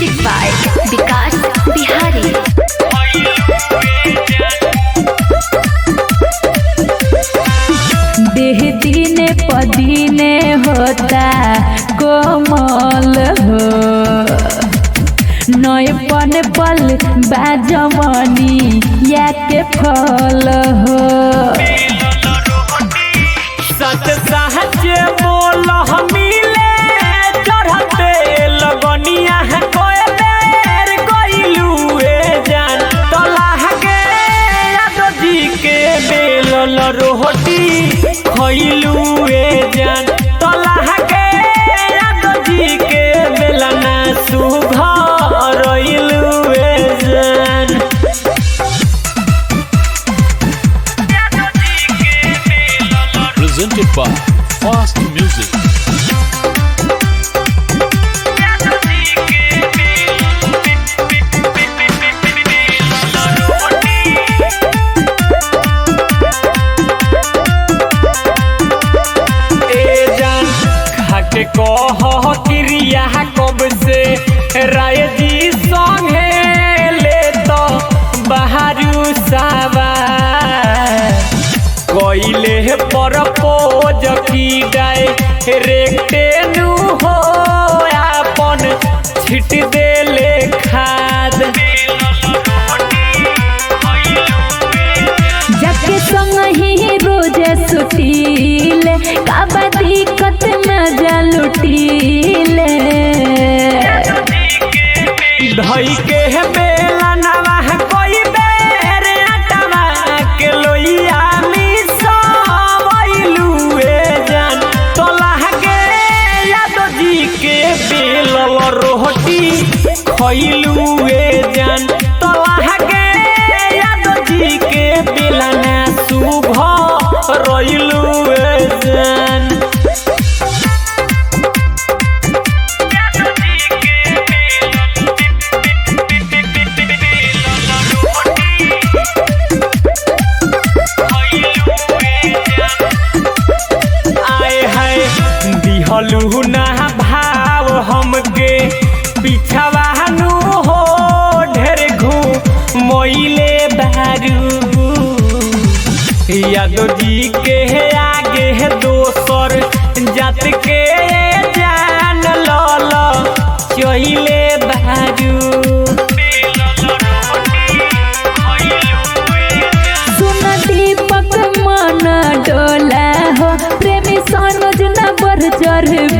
Music by Vikas Bihari. देह दिने पदीने होता कोमल हो नय पन पल बाजमनी या के फल हो सच सहज बोल मिले चढ़ते लगनिया है कोयलेर गइलुए जान तलाह के यादव जी के बेलल रोटी खइलुए जान तलाह के यादव जी के बेलना सुघर रइलुए जान presented by Fast Music. ए जान खाके कह क्रिया कब से राय जी संगे ले तो बहारू सावा कइले पर पोज की डाय रेक्टे नु हो आपन छिट देले खाद जके संग ही रोज सुटील काबा दिक्कत मजा लुटील धई के बेला नवा कोई बेर अटवा के लोइया मिसवैलुए जान तोलाह के यादव जी के बेलल रोटी खइलुए जान तोलाह के यादव जी के बेलना शुभ रइलुए जान आए है दिहलू ना भाव हमके पिछवा नु हो ढेर घू मोइले बारू यादव जी के आगे है दोसर जात के जान लल चहिले बारू सुन दीपक मन डोला हो प्रेमी सनोज न बर चढ़